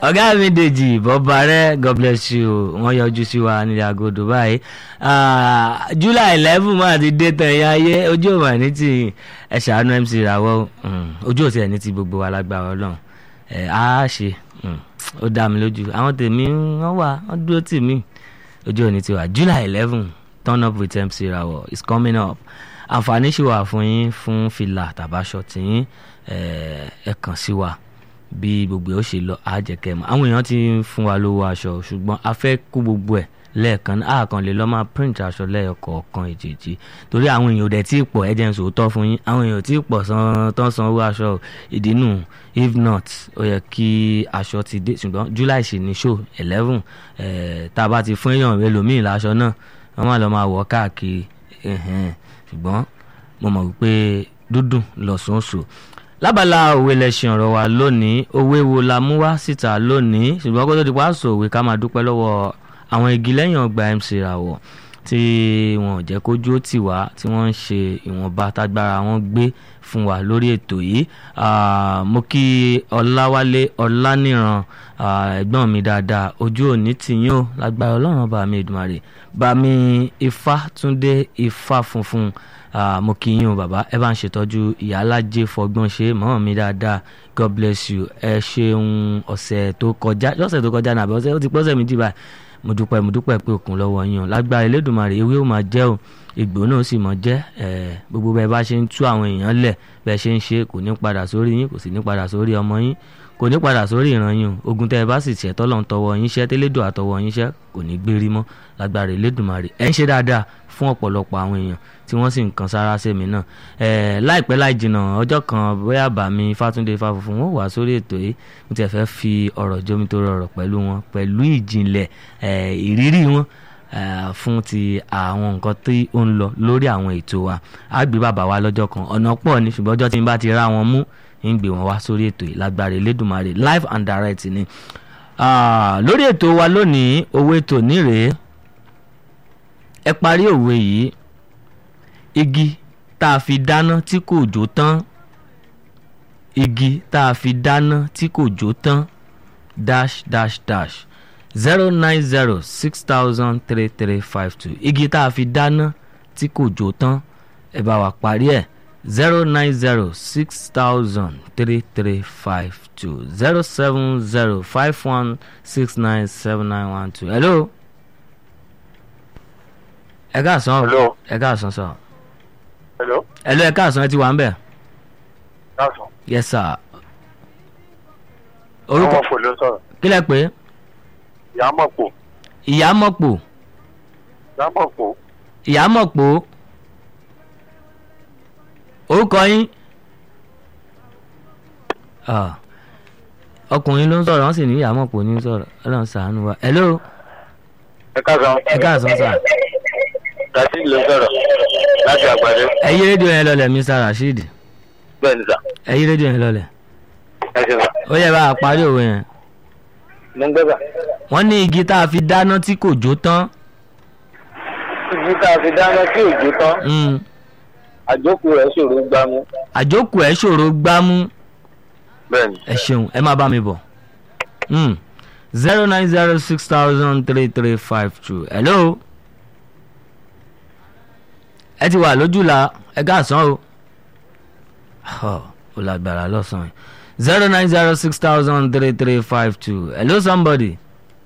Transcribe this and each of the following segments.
ọ̀gá mi dèjì bọ́ba rẹ̀ god bless you wọ́n yọjú sí wa nílẹ̀ agodo báyìí Ah, july eleven máa ti dé tán ẹ̀yà ayé ojú ò mà ní ti ẹ̀ ṣàánú mc ìràwọ̀ mm, ojú ò tiẹ̀ ní ti gbogbo wa lágbára ọlọ́run ẹ̀ á ṣe mm, ó dá mi lójú àwọn tèmi wọ́n wà wọ́n dúró tì mí ojú ò ní ti wà july eleven turn up with mc ìràwọ̀ is coming up àǹfààní ṣì wà fún yín fún fìlà tàbáṣọ tìyín ẹ̀ ẹ̀ kàn sí wa bí gbogbo ẹ̀ ó ṣe lọ á jẹ́ kẹ́ ẹ mọ̀ àwọn èèyàn ti ń fún wa lówó aṣọ ṣùgbọ́n a fẹ́ kó gbogbo ẹ̀ lẹ́ẹ̀kan náà àkàn lè lọ́ máa print aṣọ lẹ́ẹ̀kọ̀ọ̀kan èjèèjì torí àwọn èèyàn ò dẹ̀ tí ì pọ̀ ẹ jẹ́ n sòótọ́ fún yín àwọn èèyàn ò tí ì pọ̀ san tán san owó aṣọ o. ìdínú if not ó yẹ kí aṣọ ti dé ṣùgbọ́n july sì ní show eleven tá a bá ti fún èèyàn ẹlòmíì láṣọ náà wọ́n máa lọ máa wọ̀ káàkiri ẹ̀hẹ́n. ṣùgbọ́n mo mọ̀ wípé dúdùn lọ́sọ̀ọ̀sọ̀ lábala òwe lẹ́sìn ọ̀rọ̀ wa lónìí òwe wo la mú wá síta lónìí ṣùgbọ́n kó tó di pa sọ òwe ká máa dúpẹ́ lọ́wọ́ àwọn igi lẹ́yìn ọgbà mc ràwọ̀ tí wọn ò jẹ́ kójú ó tì wá tí wọ́n ń ṣe ìwọ̀nba tágbára wọn gbé fún wa lórí ètò yìí Ah, mo kí ọláwálé ọláníran ah, ẹ̀gbọ́n mi dáadáa ojú òní tìyín o lágbára ọlọ́run bá mi Èdùmàrè bá mi ifá túndé ifá funfun Ah, mo kí yín o bàbá ẹ bá ń ṣètọ́jú ìyálájẹ fọgbọ́n ṣe mọ́ mi dáadáa god bless you ẹ ṣeun ọ̀sẹ̀ tó kọjá lọ́sẹ̀ tó kọjá nàbẹ́ ọ̀sẹ̀ ó ti pọ́sẹ̀ méjì báyìí mo dúpẹ́ mo dúpẹ́ pé òkun lọ́wọ́ yín o lágbára Elédùmarè ewé ó máa jẹ́ o ìgbò náà sì máa jẹ́ ẹ̀ gbogbo bẹ́ẹ̀ bá ṣe ń tú àwọn èèyàn lẹ̀ bẹ́ẹ̀ ṣe ń ṣe kò ní padà sórí yín kò sì ní padà sórí ọmọ yín kò ní padà sórí ìran yín o ogun tẹ́ ẹ bá sì tiẹ̀ tọ́lọ̀ ń tọwọ́ yín ṣẹ́ tẹ́lẹ́dọ̀ àtọwọ́ yín ṣẹ́ kò ní gbérí mọ́ lágbára Elédùmarè ẹ̀ ń ṣe dáadáa fún ọ̀pọ̀lọpọ̀ àwọn èèyàn tí wọ́n sì ń kan sára sẹ́mi náà ẹ̀ láìpẹ́ láì jìnnà ọjọ́ kan bóyá bàmí Fátúndé Fáfúnfún wọn wà sórí ètò yìí mo tiẹ̀ fẹ́ fi ọ̀rọ̀ jómi tó rọrọ̀ pẹ̀lú wọn pẹ̀lú ìjìnlẹ̀ ẹ̀ ìrírí wọn eh, fún ti àwọn nǹkan tí ó ń lọ lórí àwọn ètò wa á gbé bàbá wa lọ́jọ́ kan ọ̀nà pọ̀ ni ṣùgbọ́n ọjọ́ tí n bá ti rá wọn mú ń gbé wọn wá sórí ètò yìí lágbára Elédùmarè live and direct ni Ah, lórí ètò wa lónìí òwe tòní rèé ẹ parí òwe yìí igi tá a fi dáná tí kò jó tán igi tá a fi dáná tí kò jó tán dash dash dash zero nine zero six thousand three three five two igi tá a fi dáná tí kò jó tán ẹ bá wa parí ẹ̀ zero nine zero six thousand three three five two zero seven zero five one six nine seven nine one two hello ẹ káàsán o Hello. ẹ káàsán sọ Hello. hello ẹ káàsán ẹ ti wà ń bẹ̀ Káàsán. yes sir orúkọ Àwọn fò ló sọ̀rọ̀. kílẹ̀ pé Ìyámọ̀pọ̀. ìyámọ̀pọ̀ Ìyámọ̀pọ̀. ìyámọ̀pọ̀ orúkọ yín Ah, ọkùnrin ló ń sọ̀rọ̀ wọ́n sì ní ìyámọ̀pọ̀ ní sọ̀rọ̀ ọlọ́run ṣàánú wa hello Ẹ káàsán. ẹ káàsán sà Rasheed ló sọ̀rọ̀ láti àgbàdo. ẹ yí rédíò yẹn lọlẹ̀ Mr Rasheed Bẹ́ẹ̀ ni sà. ẹ yí rédíò yẹn lọlẹ̀ Ẹ ṣe sà. ó yẹ bá a parí òwe yẹn Mo ń gbé bà. wọ́n ní igi tá a fi dáná tí kò jó tán Ibi tá a fi dáná sí òjò tán, Mm, àjókù rẹ̀ ṣòro gbámú. àjókù ẹ̀ ṣòro gbámú Bẹ́ẹ̀ ni. ẹ ṣeun ẹ máa bá mi bọ̀ zero nine zero six thousand three three five two hello ẹ ti wà lójúla ẹ káàsán o Huh, ó lágbára lọ́sàn-án zero nine zero six thousand three three five two hello somebody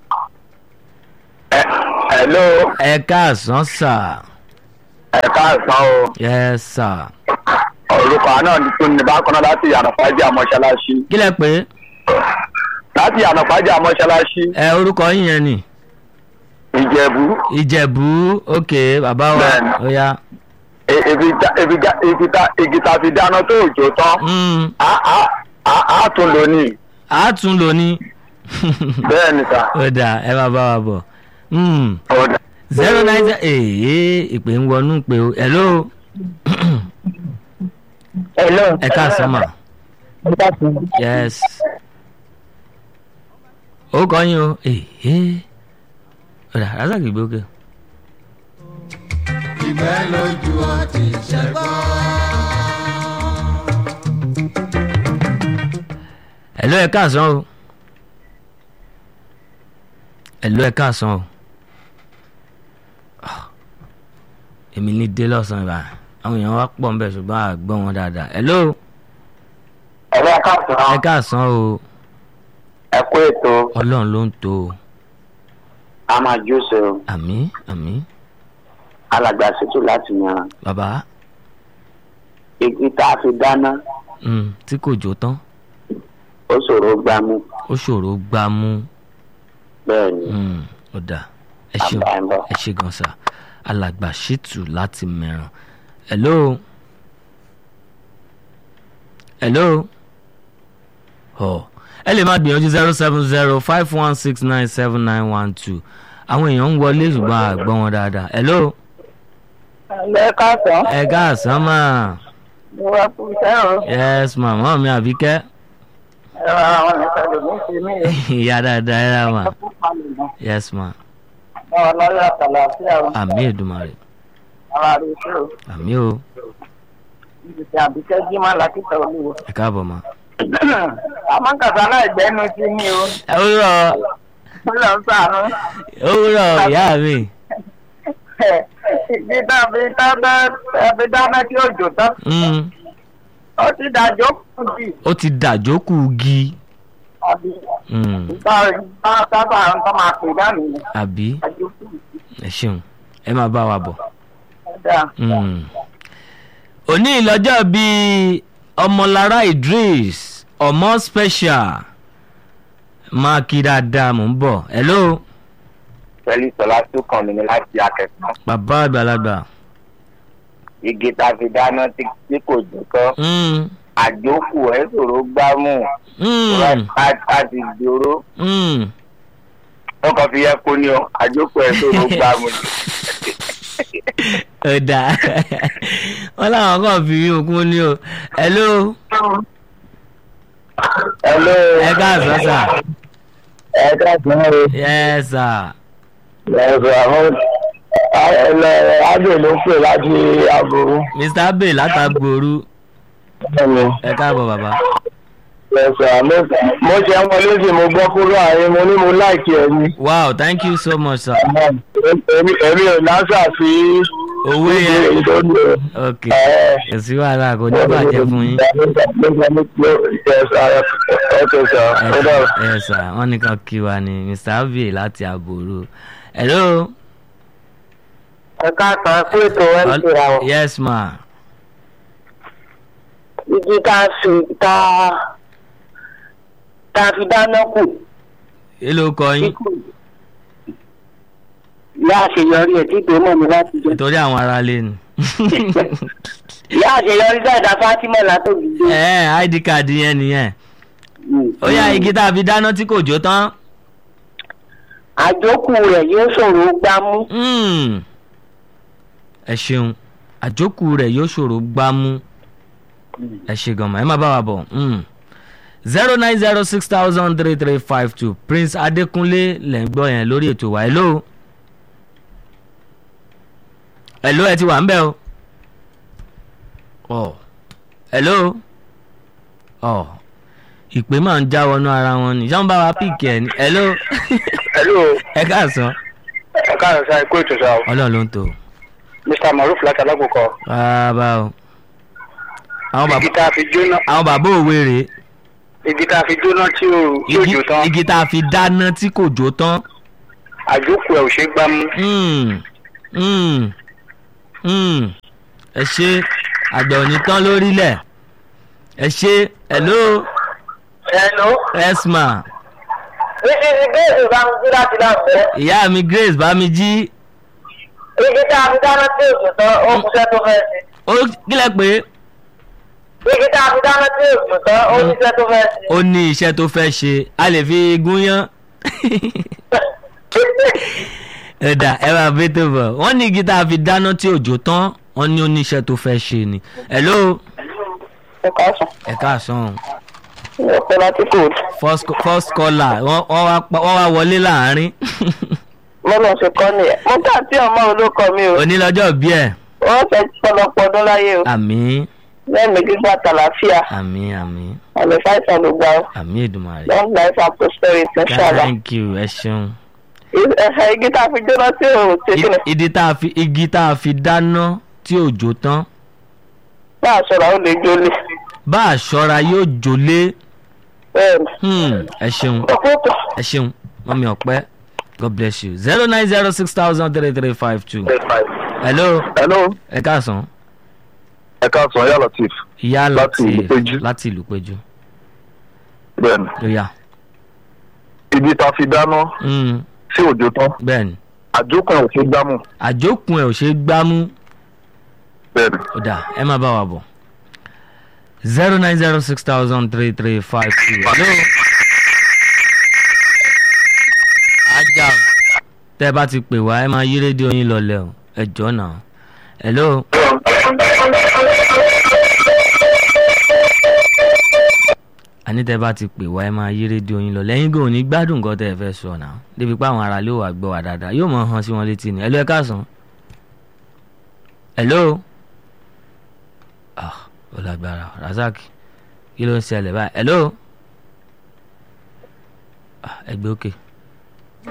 Ẹ Hello. ẹ káàsán sà Ẹ káàsán o. yes sir Orúkọ náà ni tún ní bákan náà láti Ànàfájà mọ́ṣáláṣí. kí lẹ pé Láti Ànàfájà mọ́ṣáláṣí. ẹ orúkọ yín yẹn ni Ìjẹ̀bú. ìjẹ̀bú ok bàbá wa Bẹ́ẹ̀ni. ó yá E- Ibi tá ibi tá ibi tá igi tá a fi dáná tó òjò tán. Mm, Á á á á tún lò ní. a tún lò ní. Bẹ́ẹ̀ ni sà. ó dáa ẹ máa bá wa bọ̀ Mm, Ọ̀dà. zero nine zero ee ìpè ń wọnú pé o hello Hello. ẹ káàsán mà yes ó kọ́ yín o ee ó dà razaki gbókè. ìfẹ́ lójú ọtí ṣẹgbọ́n. hello ẹ káàsán o ẹ̀lú ẹ̀ káàsán o Ah, èmi ní dé lọ́sàn-án ìbá àwọn èèyàn wá pọ̀ nbẹ̀ ṣùgbọ́n àgbọ̀ wọn dáadáa ẹ̀lú ẹ̀rọ káàsán ẹ̀ káàsán o ẹ kú ètò ọlọ́run ló ń tó o a máa jóse o àmì àmì alàgbà ṣètò láti yan bàbá igi tá a fi dáná mm, tí kò jó tán ó ṣòro gbámú ó ṣòro gbá mú bẹ́ẹ̀ ni mm, ó dà ẹ ṣeun Bàbá ẹ̀ ń bọ̀. ẹ ṣe gan sa alàgbà ṣètù láti mẹ́ràn hello hello ọ ẹ lè máa gbìyànjú zero seven zero five one six nine seven nine one two àwọn èèyàn ń wọlé ṣùgbọ́n àgbọ̀ wọn dáadáa hello ẹ káàsán ẹ káàsán mà mo wá fún iṣẹ́ o yes màmá mi àbíkẹ́ ẹ̀rọ àwọn ìṣẹ̀lẹ̀ mi ṣe mí o ìyá dáadáa ẹ rà mà ẹ fún palẹ̀ mọ́ yes ma báwọn lọ́yọ̀ àtàlàfíà o àmì èdùmàrè ara rẹ̀ ṣe o àmì o ibi tí àbíkẹ́ jímọ̀ lákìtà olúwo. ẹ káàbọ̀ ma. àmọ́kàtà náà ìgbẹ́nu sí mi o òwúrọ̀ ó lọ ń sànú. òwúrọ̀ ìyá mi ìdí tàbí tàbí dáná tí ó jò tán mm, ó ti dàjọ́ kù jì ó ti dàjókù gi àbí mm, ìgbà ìgbà sábà ń tọ́ máa pè dánù ni àbí dàjọ́ kù jì ẹ ṣeun ẹ máa bá wa bọ̀. dáadáa. Mm. òní ìlọ́jọ́ bíi ọmọlára idris ọmọ special máa kí dáadáa mò ń bọ̀ hello pẹ̀lú sọlá tó kàn mí ní láti akẹ́kọ̀ọ́ bàbá àgbàlagbà igi tá a fi dáná tí tí kò jó tán Mm, àjókù ẹ̀ ṣòro gbámú mm, a ti dúró mm. wọn kàn fi yẹ kó ní o àjókù ẹ̀ ṣòro gbámú ni. ó dáa wọn làwọn kan fi yín òkun ní o hello Hello. ẹ káàsán sà ẹ káàsán o. yes sir ẹ̀sùn àwọn ẹ̀lẹ́ adé ló pè láti àbúrò. mr abe látàgbòru Bẹ́ẹ̀ni. ẹ káàbọ̀ bàbá ẹ̀sùn àmọ́ mo ṣe ń wọlé sí mo gbọ́ kúrò àárín mo ní mo láìkí ẹ̀ ni. wow thank you so much sir èmi èmi ò lásà sí owó yẹn ìdóni. ok kò sí wàhálà kò ní bàjẹ́ fún yín. ẹ sà wọn nìkan kí wa ni mr abe láti àbòrò hello. ẹ káàsán kú ètò mc ra wọn. yes ma igi tá a fi tá a tá a fi dáná kù èló kọ yín ìyá àṣeyọrí ẹ̀ tí ìgbémọ̀ mi láti jẹ. nítorí àwọn ará lé ni. ìyá àṣeyọrí dáadáa fátímọ̀ látòbí dé. ẹ id card yẹn nìyẹn ó yá igi tá a fi dáná tí kò jó tán. àjókù rẹ̀ yóò ṣòro gbámú. Mm. ẹ ṣeun àjókù rẹ̀ yóò ṣòro gbámú ẹ ṣe gan-an ẹ má bá wa bọ̀ zero nine zero six thousand three three five two prince adékúnlé lẹ́ ń gbọ́ yẹn lórí ètò wa hello hello ẹ ti wà ń bẹ̀ o ọ hello ọ ìpè máa ń já wọnú ara wọn ni ṣé wọn bá wa píìkì ẹ ní hello hello ẹ káàsán ẹ káàárọ̀ sáà ikú ètò sáà ọlọ́run ló ń tò mr maruf láti alákòókò bàbá o àwọn igi bàbá tá a fi jóná àwọn bàbá òwe rèé igi tá a fi jóná tí ò tí ò igi jó tán igi tá a fi dáná tí kò jó tán àjókù ẹ̀ ò ṣe é gbámú. Mm, mm, mm. ẹ ṣe àgbẹ̀ òní tán lórílẹ̀ ẹ ṣe hello hello. esma igi ìbéèrè bá ń gbé láti láǹbẹ̀. ìyá mi grace bámijí igi tá a fi dáná tí òjò tán ó kúṣẹ́ tó fẹ́ ṣe. ó kílẹ̀ pé igi tá a fi dáná tí òjò tán ó níṣẹ́ tó fẹ́ ṣe. ó ní iṣẹ́ tó fẹ́ ṣe a lè fi gúnyán ẹ̀dà ẹ máa bí tó bọ̀ wọ́n ní igi tá a fi dáná tí òjò tán wọ́n ní oníṣẹ́ tó fẹ́ ṣe ni hello ẹ káàsán. ẹ káàsán ẹ pẹ́ láti kóòtù. first first caller wọ́n wọ́n wá pa- wọ́n wá wọlé láàárín lọ́nà ṣe kọ́ nìyẹn. mo tà tí ọmọ olókọ mi o. onílọ́jọ́ bí ẹ̀ wọ́n fẹ́ pọ̀lọpọ̀ ọdún láyé o. àmì lẹ́ẹ̀mí gbígbà tàlàfíà. àmì àmì àmì fáìsàn ló gbà ó. àmì èdùmàrè long life and prosperity ṣáàlà. thank you ẹ ṣeun ẹ̀hẹ̀ igi tá a fi jóná tí ò ṣe kí ni I- ìdí tá a fi igi tá a fi dáná tí ò jó tán bá a sọ̀rọ̀ àwọn lè jólè bá a ṣọ́ra yóò jólé bẹ́ẹ̀ ni. Hmm, ẹ ṣeun ọ̀pọ̀tọ̀ ẹ ṣeun mọ́mí ọ̀pẹ́ god bless you zero nine zero six thousand three three five two hello hello ẹ káàsán ẹ káàsán yà latif ìyá Láti láti ìlú Péjú. láti ìlú péjú bẹ́ẹ̀ni lóyà ibi tá a fi dáná Hmm, sí òjò tán bẹ́ẹ̀ni àjókòó ò fi gbámù àjókùn ẹ̀ ò ṣeé gbámú bẹ́ẹ̀ni. ó dà ẹ má bá wa bọ̀ zero nine zero six thousand three three five two hello. ajá o tẹ́ ẹ bá ti pè wá ẹ máa yí rédíò yín lọlẹ̀ o ẹ jọ̀ọ́ náà hello. àní tẹ́ ẹ bá ti pè wá ẹ máa yí rédíò yín lọ lẹ́yìn gan ní gbádùn nǹkan tẹ́ ẹ fẹ́ sọ náà débi pé àwọn ará ló wà gbọ́ wà dáadáa yóò mọ̀ hàn sí wọn létí ni hello ẹ káàsán. hello. ah ó lágbára razak kí ló ń ṣẹlẹ̀ báyìí hello. ah ẹgbẹ́ òkè. Okay